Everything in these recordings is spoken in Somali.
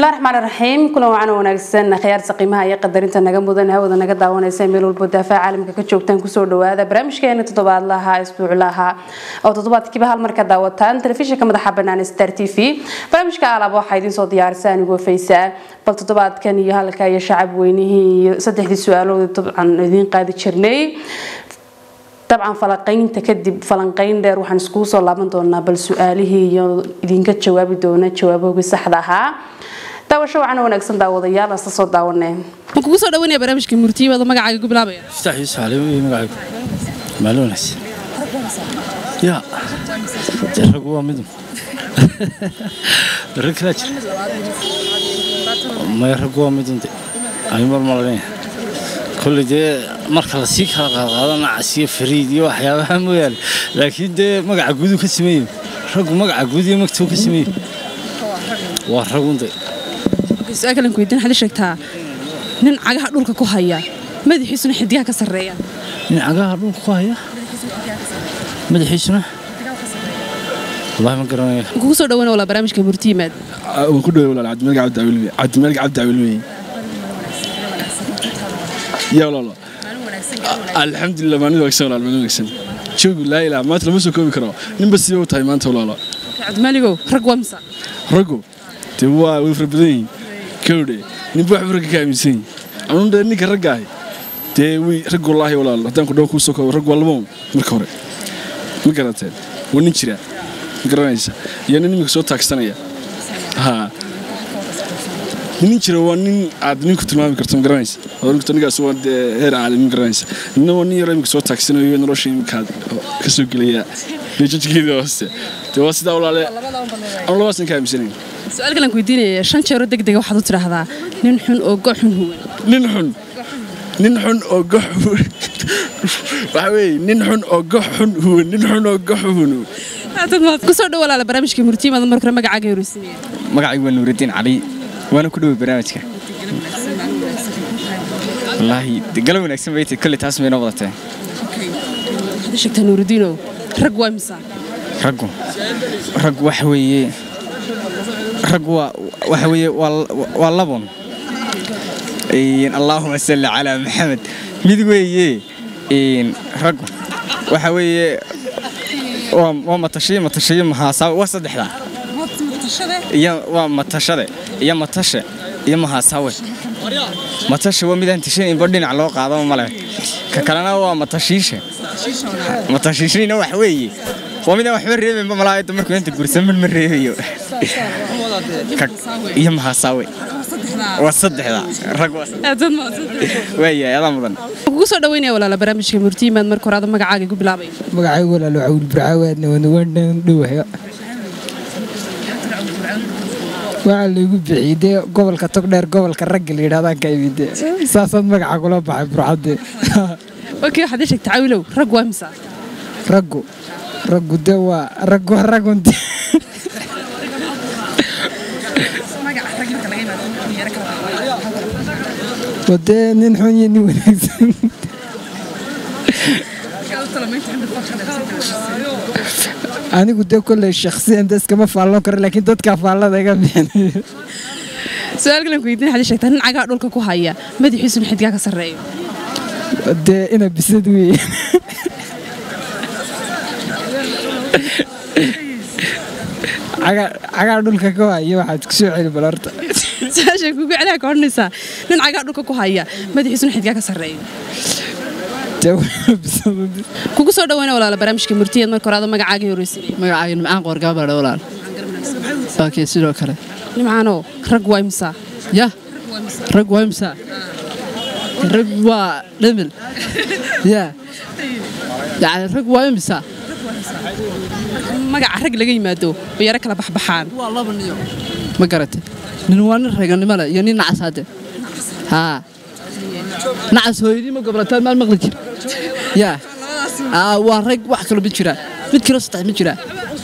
bismillahi raxmaan raxiim kulan wacan wanaagsan khiyaarta qiimaha iyo qadarinta naga mudan hawada naga daawanaysa meel walbo daafaha caalamka ka joogtaan kusoo dhawaada barnaamijkeena toddobaadlaha isbuuclaha oo toddobaadkiiba hal mar ka daawataan telefishinka madaxa banaan star t v barnaamijka alaab waxaa idiin soo diyaarisa anigoo faysaa bal toddobaadkan iyo halka iyo shacab weynihii iyo saddexdii su-aalood dabcan idiin qaadi jirnay dabcan falanqaynta kadib falanqayn dheer waxaan iskugu soo laaban doonaa bal su-aalihii iyo idinka jawaabi doona jawaabahogii saxda ahaa daawasho waxaana wanaagsan daawadayaal asla soo daawanee ma kugu soo dhawanaya barnaamijka murtiyada magacaaga ku bilaabaya افتح يوسف علي magacaygu maaluunas ya dee rag waa midun rag kalaa jira maya rag waa midun de ani mar malanaya kolley dee marka lasii kala qaadqaado nacas iyo fariid iyo waxyaabaha mooyaane laakiin dee magaca guuduu ka sameeyo raggu magaca guud iyo magtuu ka sameeyo waa ragun de su-aal kalan ku weydiin waxaad ii sheegtaa nin cagaha dhulka ku haya madaxiisuna xidigaha ka sarreeya nin cagaha dhulka ku haya madaxiisuna wallahi ma garanaya ma kugu soo dhawana walaa barnaamijka murti yimaad waan ku dhaway walaal cabdimalik cabdi awilmi cabdimalik cabdi awilmi yaa walaalo alxamdulilah maalin wanaagsan walaal maalin wanaagsan joogu laa ilaa maanta lama soo koobi karo ninba sidee u tahay maanta walaalo cabdimaaligow rag waa misa raggu dee waa way fara badan yihiin kowdhe ninba waxba ragga ka aaminsan yihin anuu dee ninka ragga ahi dee way rag wallaahi walaal haddaan ku dhawo kuu soo koobo rag waa labo marka hore ma garateen waa nin jira ma garanaysa iyo nin iminka soo taagsanaya haa nin jira waa nin aad ninku tilmaami karto ma garanaysa odhankarto ninkaas waa dee heer caalim ma garanaysa nina waa nin yaro iminka soo taagsanayo nolosha iminkaad ka soo gelaya beejajkeeda hooste dee waa sidaa walaale anu labaasan ka aaminsanayn su-aal kalan ku weydiinaya shan jeero deg dega waxaad u tidhaahdaa nin xun oo go xun huwan nin xun nin xun oo gox waxa weeye nin xun oo gox xun huwan nin xun oo gox huwan kusoo dhow walaala barnaamijka murti yimaad mar kale magacaaga horeysinaya magacaygu waa nuuraddiin cali waana ku dhoway barnaamijka wallaahi de galo wanaagsan bay tahay kolley taas mayna wadatee waxaad ii sheegtaa nuurudiinow rag waa misa raggu raggu waxa weeye raggu waa waxa weeye waa waa labun Een, allaahuma salli calaa maxamed mid weeye een, raggu waxa weeye waa waa matashiyo matashiyo mahaasaa waa saddexdaa iyo waa matashade iyo matashe iyo mahaasawe matashe waa midaan tishan inba dhinac loo qaadaba male ka kalena waa matashiishe matashiishina wax weeye waa midaan waxba reebaynba malaayada markuu inta gursaman ma reebayo Ka- iyo mahaasawe waa saddexda rag waa saddex- waayahay adaa mudan kugu soo dhaweynaya walaala barnaamijka murti yimaad marka hore ada magacaaga ku bilaabaya magacaygu walaalo cawil burcaawaadna wanuwandhan dhowaya waxaa laygu bixiyey dee gobolka togdheer gobolka ragga la yidhahdaan ka imide saasaad magaca kula baxay burcadde okay waxaad ii sheegtaa cawilow rag waa misa raggu raggu dee waa raggu waa ragunte waa dee nin xun iyo nin wanaagsan anigu dee kolley shakhsiyan de iskama faalloon karo laakiin dadkaa faallada iga bixinayo su-aal kalan ku weydiin waxaad ii sheegtaa nin cagaha dhulka ku haya madaxiisuna xidigaha ka sarreeyo dee ina bisad weeye cagaa dhulka ka waayo waxaad ku soo celi bal horta su-aasha kugu celaha ka odhanaysaa nin cagaha dhulka ku haya madaxiisuna xidigaha ka sarreeyo dee waa bisad kugu soo dhaweynaya walaala barnaamijka murtiyeed marka hore ada magacaaga horeysinaya magacayga nimcaan qoorgaabadha walaal laakiin sidoo kale nimcaanoo rag waa imisa ya rag waa imsa rag waa dhimil ya yani rag waa imsa magaca rag laga yimaado bay yaro kala baxbaxaan waa laba niyo ma garatay nin waa nin raganimo leh iyo nin nacas hadde haa nacas hooyadii ma gobolataan maal maqli jir ya aa waa rag wax kalo ma jira mid kale saddex ma jira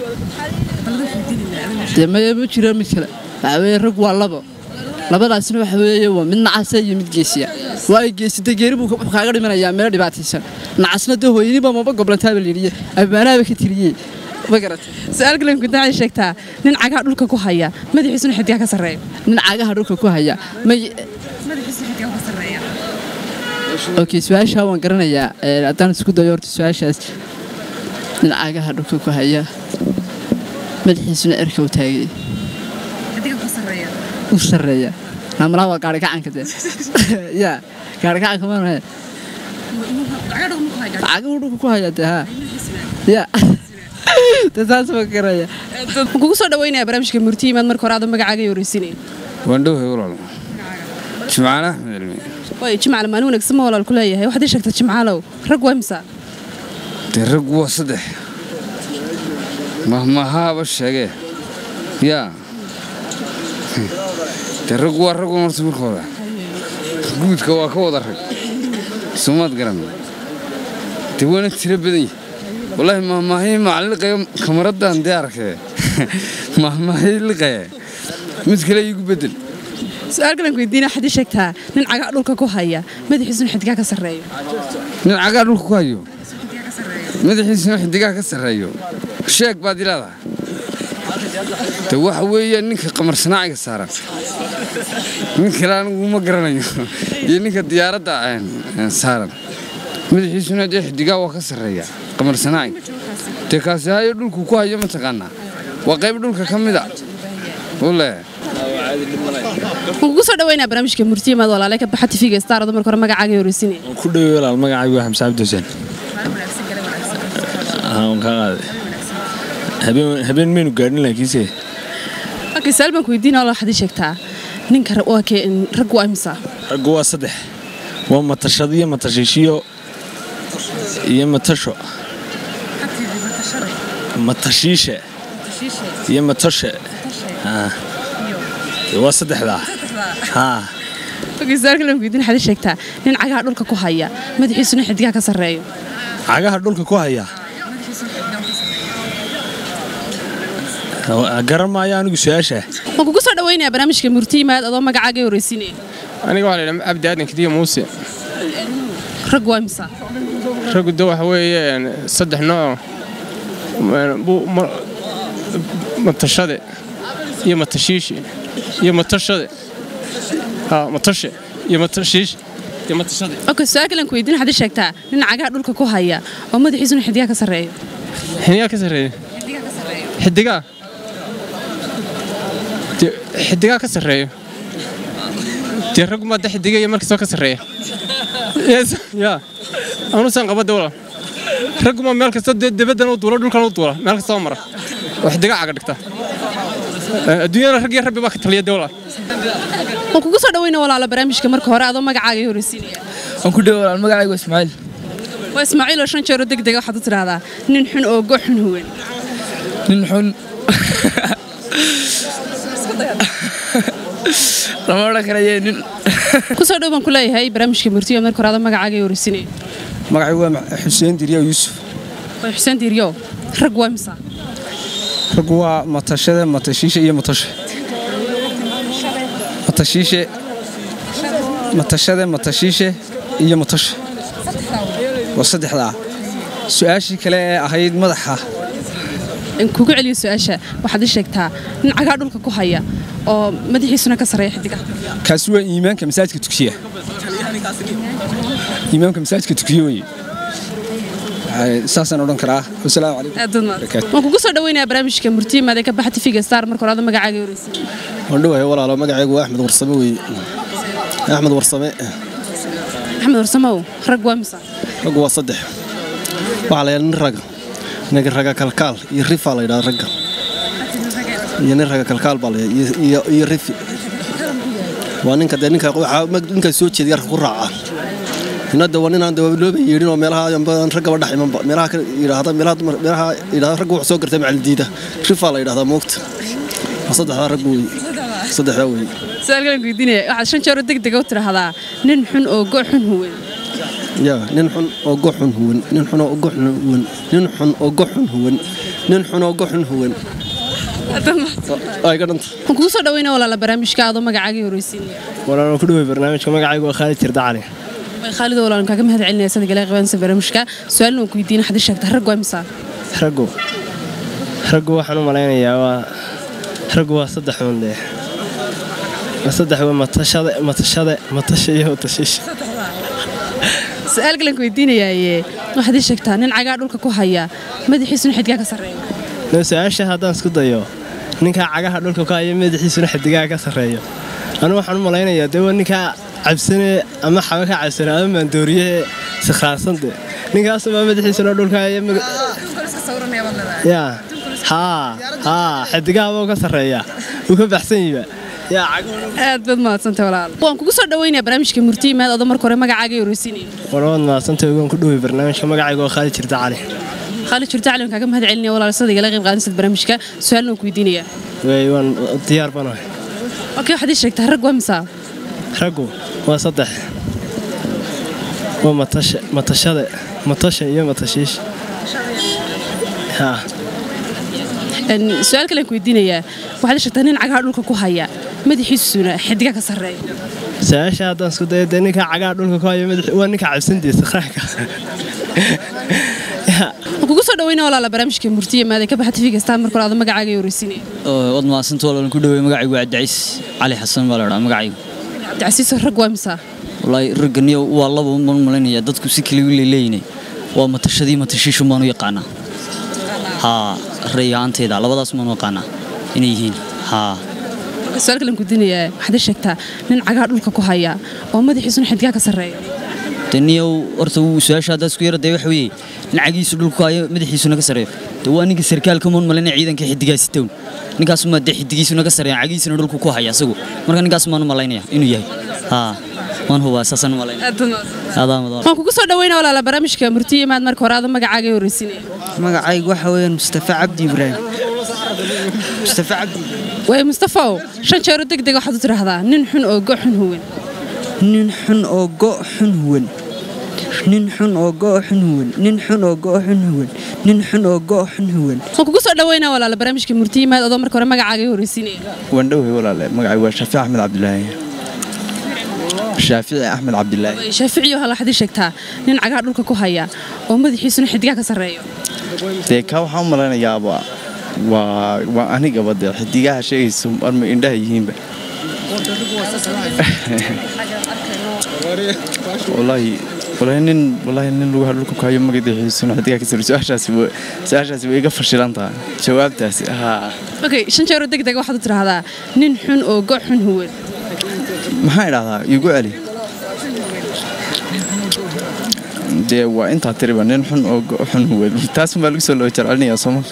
dee maya ma jira mid kale waxa weeye rag waa labo labadaasna waxa weeye waa mid nacasa iyo mid geesiya waayo geesida geeri buu wuxuu kaaga dhimanayaa meelo dhibaataysan nacasna dee hooyadiiba maba goblantaaba layidhi abbaanaaba ka tiriyey ma garatay su-aal kale ku waxaad sheegtaa nin cagaha dhulka ku haya madaxiisuna xidigaha ka sarreeya nin cagaha dhulka ku haya ma okay su-aashaa waan garanayaa ee, haddaan isku dayo horta su-aashaas nin cagaha dhulka ku haya madaxiisuna erka u taagay u sarreeya namalaha waa gaari gacanka de ya gaari gacanka maanahe cagahu dhulka ku haya de ha ya de saas ma garaya waxaan kugu soo dhaweynaya barnaamijka murtiyimaad marka hore aadoo magacaaga yoreysinay waandhowhay walaal jimcaale axmed cilmi way jimcaale maalin wanaagsan ma walaal ku leeyahay waxaad ii sheegtaa jimcaalow rag waa imisa dee raggu waa saddex mahmahaaba sheegee yaa dee raggu waa raggu horta marka hore guudka waa ka wada rag sumaad garan dee waana tiro badan yahay wallaahi mahmaahii macalliqaya kamaraddan dee arkee mahmaahii liqaya mid kale iigu bedel su-aal kalen ku weydiina waxaad ii sheegtaa nin cagaha dhulka ku haya madaxiisuna xidigaha ka sarreeyo nin cagaa dhulka ku hayo madaxiisuna xidigaha ka sarreeyo sheeg baad ilaadaha de waxa weeye ninka qamar sanaaciga saaran nin kale anigu ma garanayo iyo ninka diyaaradda een, een, saaran madaxiisuna dee xidigaha waa ka sarreeya qamar sanaaciga dee kaasi hayo dhulku ku hayo mataqaanaa waa qayb dhulka ka mid a ule waxaan kugu soo dhaweynaya barnaamijka murtiyimaad walaale ka baxa tifiga star adoo marka hore magacaaga yoreysinay ku dhaweey walaal magacaygu waa xamse cabdi xuseen aan ka qaaday habeen habeen maynu gaadhin laakiinse okay su-aal baan ku weydiina walaal waxaad ii sheegtaa ninka ra- waa kee rag waa imisa raggu waa saddex waa matashad iyo matashiishiyo iyo matasho matashiishe iyo matashe Ah. waa saddexdaa haa okay su-aal kale baan ku weydiina waxaad ii sheegtaa nin cagaha dhulka ku haya madaxiisuna xidigaha ka sarreeyo cagaha dhulka ku haya garan maayo anigu su-aasha waxaan kugu soo dhaweynaya barnaamijka murtiyimaad adoo magacaaga yoreysinay aniga waxaa la yidhaha abdi aadan kadiya muuse rag waa imisa raggu de waxa weeye een, saddex nooc een, bu- ma- matashade iyo matashiishi iyo matashade ha matashe iyo matashiish iyo matashade okay su-aal kale ku weydiina waxaad ii sheegtaa nin cagaha dhulka ku haya oo madaxiisuna xidigaha ka sarreeyo xiniyaa ka sarreeya xidigaa De- xidigaa ka sarreeyo dee raggu maa de xidigaya markastoo ka sarreeya Yes, ya anuusan qabada walaal raggu maa meel kastoo dee debaddan u duula dhulkan u duula meel kastoo mara oo xidigaa caga dhigta Eh, adduunyada rag iyo rabbi baa ka taliya de walaal waxaan kugu soo dhaweynaya walaalo barnaamijka marka hore adoo magacaaga yoreysinaya waan ku dhawo walaal magacaygu waa ismaaciil waa ismaaciil oo shan jeero deg dega waxaad u tidhaahdaa nin xun oo go xun huwan nin xun lama odhan karaye nin kusoo dhow baan ku leeyahay barnaamijka murtiyo marka hore adoo magacaaga yoreysinaya magacaygu waa xuseen diriya yuusuf waa xuseen diiryo rag waa imisa raggu waa matashada matashiishe iyo matashe matashiishe matashada matashiishe iyo matashe waa saddexdaa su-aashii kale ee ahayd madaxa in kugu celiyo su-aasha waxaad ii sheegtaa nin cagaa dhulka ku haya oo madaxiisuna ka sarreeya xidigaha kaasi waa iimaanka masaajidka tukiya iimaanka masaajidka tukiya weye Ay, saasaan odhan karaa wasalaamu calaykum aad baad mahadsan. waan kugu soo dhaweynayaa barnaamijka murtiyimaad ee ka baxa tifiga star marka hore adoo magacaaga yoreysinaya waan dhawahay walaalo magacaygu waa axmed warsame weeye axmed warsame axmed warsamow rag waa imisa raggu waa saddex waxaa la yidhaha nin raga ninka raga kalkaal iyo rifaa la yidhaha ragga iyo nin raga kalkaal baa la yidhaha iyo- iyo- iyo rifi waa ninka dee ninka waxaa mag- ninkaa soo jeeda yarka ku raaca inada waa ninaan dee looba yeedhin oo meelaha aan raggaba dhex imanba meelaha ka yidhaahda meelaha dumar meelaha yidhahda ragga wax soo gartay macalin diida rifaa la yidhahdaa moogta waa saddexdaa rag weeye saddexdaa weeye su-aal kale weydiinaya waxaad shan jeero deg dega u tidhaahdaa nin xun oo go xun huwan yaa nin xun oo goxun huwan nin xun oo goxun huwan nin xun oo goxun huwan nin xun oo goxun huwan ay ka dhanta waxaan kugu soo dhaweynaya walaala barnaamijka adoo magacaaga yoreysinaya walaan ku dhawey barnaamijka magacaygu waa khaalid jirda cali way khaalid walaalan kaaga mahad celinaya sida gale qabansa barnaamijka su-aalna waan ku weydiina waxaad ii sheegtaa rag waa imisa raggu raggu waxaan u malaynayaa waa raggu waa saddex uun dee waa saddex waa matashade matashade matasha iyo matashiisha su-aal galan ku weydiinayaaye waxaad ii sheegtaa nin cagaa dhulka ku haya madaxiisuna xidgaa ka sarreeya no su-aasha haddaan isku dayo ninkaa cagaha dhulka ku haya madaxiisuna xidigaha ka sarreeyo anu waxaan u malaynayaa dee waa ninkaa cabsane ama xaba ka cabsane ama maandooriyahe sikhaarsande ninkaasumaa madaxiisuna dhulka haya maga- yaa haa haa xidigahaba ka sarreeya wuu ka baxsan yiba yaa aad baad mahadsantay walaal waan kugu soo dhaweynayaa barnaamijka murtiimaad odo marka hore magacaaga iyo horeysiinaya warwaad mahadsantay ogaan ku dhowey barnaamijka magacayga oo khaali jirta cali khaalid jirta cali waan kaaga mahad celinaya walaal sida igala qayb qaadanaysad barnaamijka su-aalna waan ku weydiinayaa wey waan diyaar banahay okay waxaad ii sheegtaa rag waa misaa raggu waa saddex waa matasha matashade matasha iyo matashiisha haa Een, su-aal kale aan ku weydiinayaa waxaad ii sheegtaa nin cagaha dhulka ku haya madaxiisuna xiddiga ka sarreeya su-aasha haddaan isku dayo dee ninka cagaha dhulka ku haya madax waa ninka cabsantiisa qaanka waan kugu soo dhaweynaya walaala barnaamijka murtiimaad ee ka baxa tv kastaa marka hore aado magacaaga iyo horeysiinaya wad mahadsanta walaalan ku dhawey magacaygu waa cabdicays cali xasan baa la dhaa magacaygu cabdicasiiso rag waa misaa wallaahi ragganiyo waa laba uman malaynayaa dadku si kale u leeleeyine waa matashadii matashiishu baan u yaqaanaa haa rey ahaanteeda labadaas baan u yaqaanaa inay yihiin haa su-aal kale aan ku weydiinayaa waxaad ii sheegtaa nin cagaha dhulka ku haya oo madaxiisuna xiddiga ka sarreeya daniyow horta wuu su-aasha haddaa isku yara dee waxa weeye nacagiisu dhulku hayo madaxiisuna ka sarreeyo dee waa ninka sarkaalka moon malayna ciidanka xiddigaasi town ninkaasumaa dee xiddigiisuna ka sarreeya cagiisuna dhulku ku haya asagu marka ninkaas maan u malaynaya inuu yahay haa waan hubaa saasaan u malaynaya adaa mudan waan kugu soo dhaweynaya walaala barnaamijka murtiimaad marka hore aado magacaaga iyo horeysiinaya magacaygu waxa weeyaan mustafa cabdi ibraahim mustafa cabdi way mustafow shan jeero deg deg waxaad u tidhaahdaa nin xun oo go xun huwan nin xun oo go xun huwan nin xun oo go xun huwan nin xun oo go xun huwan nin xun oo go xun huwan waan kugu soo dhaweynaya walaala barnaamijka murtiimaad adoo marka hore magacaaga iyo horeysiinaya waan dhowey walaale magacaygu waa shaafici axmed cabdilaahi shaafici axmed cabdilaahi Way, shaaficiyo hal waxaad ii sheegtaa nin cagaha dhulka ku haya oo madaxiisuna xiddiga ka sarreeyo dee kaa waxaan u malaynayaaba waa waa anigaba dee xidigaha sheegayso marma indhaha yihiinba walaahi walaahi nin walaahi nin lugaha dhulka ku hayo magaciisuna xidigaha ka saro su-aashaasi wa- su-aashaasi way iga fashilan tahay jawaabtaasi haa okay shan jeero deg deg waxaad u tidhaahdaa nin xun oo go xun huwan maxaa idhahdaa igu celi dee waa intaa tiriba nin xun oo go- xun huwad taasunbaa lagu soo loo jarcelinayaa sooma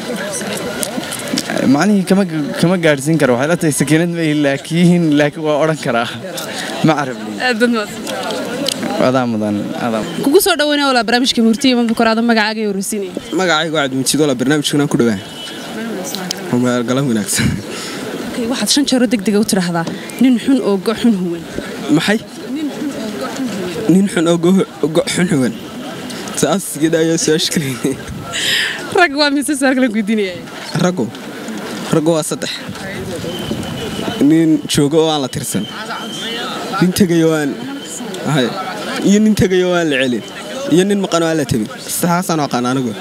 macnihii kama kama gaadhsiin karo waxay la tahay sakiinad ma ihi laakiin laakiin waa odhan karaa ma carabli aad baad mahadsan adaa mudan adaa kugu soo dhaweynaya walaala barnaamijka murtiimaad marka hore aado magacaaga iyo horeysiinaya magacaygu cabdimajiid wala barnaamijkan aan ku dhawaa galan wanaagsan okay waxaad shan jeero deg dega u tidhaahdaa nin xun oo go xun huwan maxay nin xun oo go go xun huwan saas gida ayaa su-aasha kaleynay rag waa mise su-aal kale weydiinaya raggu raggu waa saddex nin joogo oo aan la tirsan nin tegayo aan hay iyo nin tegayo oo aan la celin iyo nin maqan oo aan la tegin saxaasaan aqaan anigu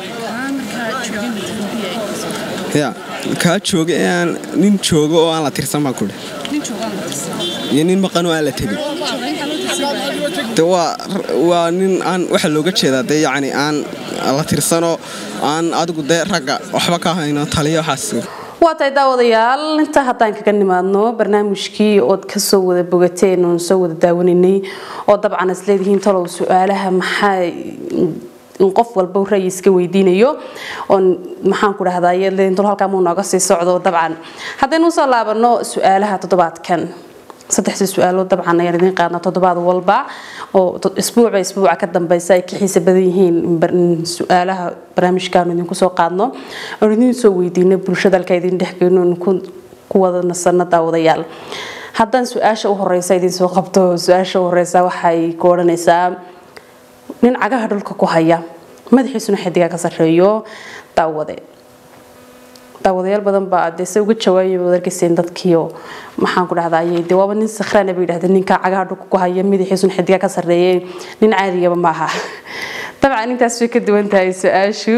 ya kaa jooga ee aan nin joogo oo aan la tirsan baan kudhi iyo nin maqan oo aan la tegin de waa waa nin aan waxa looga jeedaa dee yacni aan la tirsanoo aan adigu dee ragga waxba ka hayno taliyo waxaas waa tahay daawadayaal intaa haddaan kaga nimaadno barnaamijkii ood kasoo wada bogateen oon soo wada daawanaynay oo dabcan isleedihiin talow su-aalaha maxaa in qof walba ra'yi iska weydiinayo oon maxaan ku dhahdaa iyadleedin tol halkaa muu nooga sii socdo dabcan haddaynu usoo laabano su-aalaha toddobaadkan saddexda su-aalood dabcan ayaan idiin qaadnaa toddobaad walba oo isbuucba isbuuca ka dambeysa ay ka xiisa badan yihiin in su-aalaha barnaamijkaanu idinku soo qaadno oon idiin soo weydiino bulshada halka idin dhexgeyno oon ku wada nasano daawadayaal haddaan su-aasha u horeysa idin soo qabto su-aasha u horeysa waxay ku odhanaysaa nin cagaha dhulka ku haya madaxiisuna xidiga ka sarreeyo daawade daawadayaal badan baa dee se uga jawaabaya baad arkayseen dadkiio maxaan ku dhahdaa ayay dee waaba nin sakhraana bay yidhahdeen ninka cagaha dhulka ku haya madaxiisuna xidiga ka sarreeyay nin caadigaba maaha dabcan intaas way ka duwan tahay su-aashu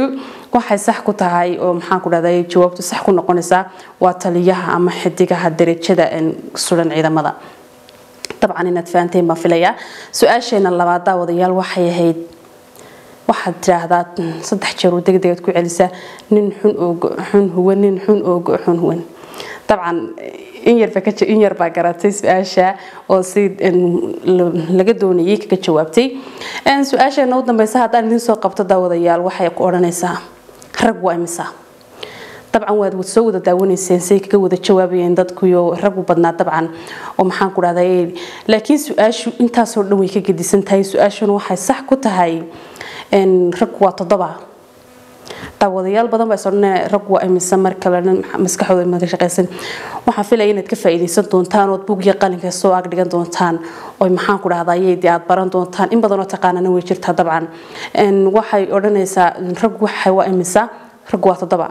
waxay sax ku tahay oo maxaan ku dhahday jawaabtu sax ku noqonaysaa waa taliyaha ama xidigaha darajada sulan ciidamada dabcan inaad fahanteen baan filayaa su-aasheena labaad daawadayaal waxay ahayd waxaad tiraahdaa saddex jeer oo degdegaad ku celisaa nin xun oo xun huwan nin xun oo xun huwan dabcan in yarba ka in yar baa garatay su-aasha oo si laga doonayay kaga jawaabtay su-aasheena u dambeysa haddaan idin soo qabto daawadayaal waxay ku odhanaysaa rag waa imisa dabcan waad soo wada daawanayseen say kaga wada jawaabayeen dadkuyo ragu badnaa dabcan oo maxaan ku dhahday laakiin su-aashu intaasoo dhan way ka gedisan tahay su-aashuna waxay sax ku tahay rag waa toddoba daawadayaal badan baa isodhanaya rag waa imise mar kalena maskaxdooda ma ka shaqaysan waxaan filaya inaad ka faa'iidaysan doontaan ood bug iyo qalinka soo ag dhigan doontaan oo maxaan ku dhahdaa yadii aad baran doontaan in badanoo taqaanana way jirtaa dabcan waxay odhanaysaa rag waxa waa imisa rag waa toddoba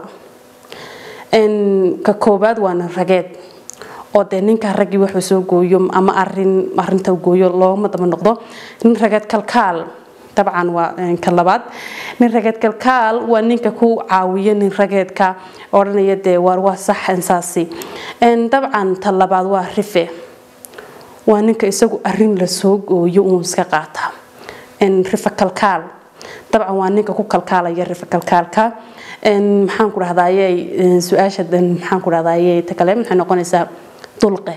ka koobaad waana rageed oo dee ninka raggii wuxuu soo gooyo ama arin arinta gooyo looma daba noqdo nin rageed kalkaal dabcan waa ka labaad nin rageed kalkaal waa ninka ku caawiya nin rageedka odhanaya dee waar waa sax insaasi dabcan ta labaad waa rife waa ninka isagu arin lasoo gooyo uu iska qaata rife kalkaal dabcan waa ninka ku kalkaalaya rife kalkaalka maxaan ku dhahdaayey su-aasha maxaan ku dhahdaayey ta kale maxay noqonaysaa dulqe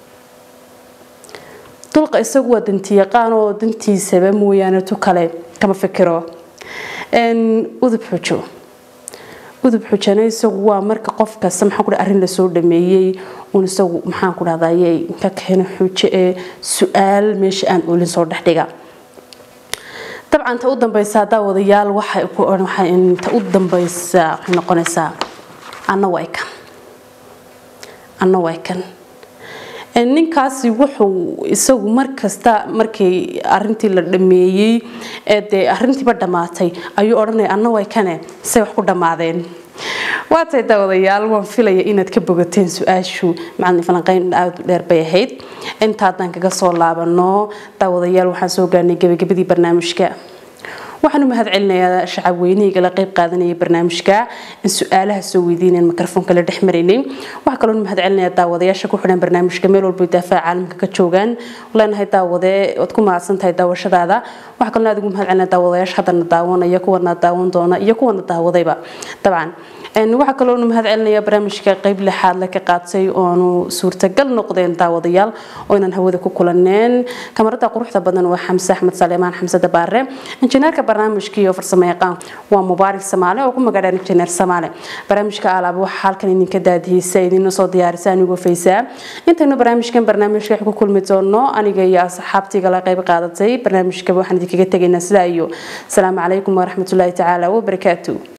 dulqa isagu waa dantiyaqaan oo dantiisaba mooyaane tu kale kama fikiro udub xujo udub xujana isagu waa marka qof kasta maxaan ku dhaha arrin lasoo dhameeyey uun isagu maxaan ku dhahdaayey ka keeno xujo ee su-aal meesha aan oolin soo dhexdhiga dabcan ta u dambeysa daawadayaal waxay ku ta u dambeysa waxay noqonaysaa anna way kan anna way kan ninkaasi wuxuu isagu markasta markii arintii la dhameeyey ee dee arintiiba dhammaatay ayuu odhanaya anna way kane say wax ku dhammaadeen waatay daawadayaal waan filaya inaad ka bogateen su-aashu macalin falanqeyn aada u dheer bay ahayd inta haddaan kaga soo laabano daawadayaal waxaan soo gaarnay gebagabadii barnaamijka waxaan u mahad celinayaa shacab weynihii la qayb qaadanayay barnaamijka in su-aalaha soo weydiineen mikrofoonka la dhex maraynay waxaa kaloo mahad celinayaa daawadayaasha ku xidhan barnaamijka meel walba daafaca caalamka ka joogaan leenahay daawade ood ku mahadsan tahay daawashadaada waxaa kaloo aad ugu mahad celinaya daawadayaasha haddana daawanaya kuwana daawan doona iyo kuwana daawadayba dabcan waxaa kaloo nu mahad celinaya barnaamijka qayb lixaad la ka qaatay oonu suurtagal noqdeen daawadayaal oo inaan hawada ku kulaneen kamarada quruxda badan waa xamse axmed saleemaan xamse dabaare injineerka barnaamijka iyo farsamo yaqaan waa mubaarak samaale oo ku magaadhaan injineer samaale barnaamijka alaab waxaa halkan idinka daadihisa idinla soo diyaarisa anigoo faysaa intaynu barnaamijkan barnaamijka ku kulmi doono aniga iyo asxaabtiga la qayb qaadatay barnaamijka waxaan idinkaga tegaynaa sidaa iyo asalaamu calaykum waraxmatullaahi tacaala wabarakaatu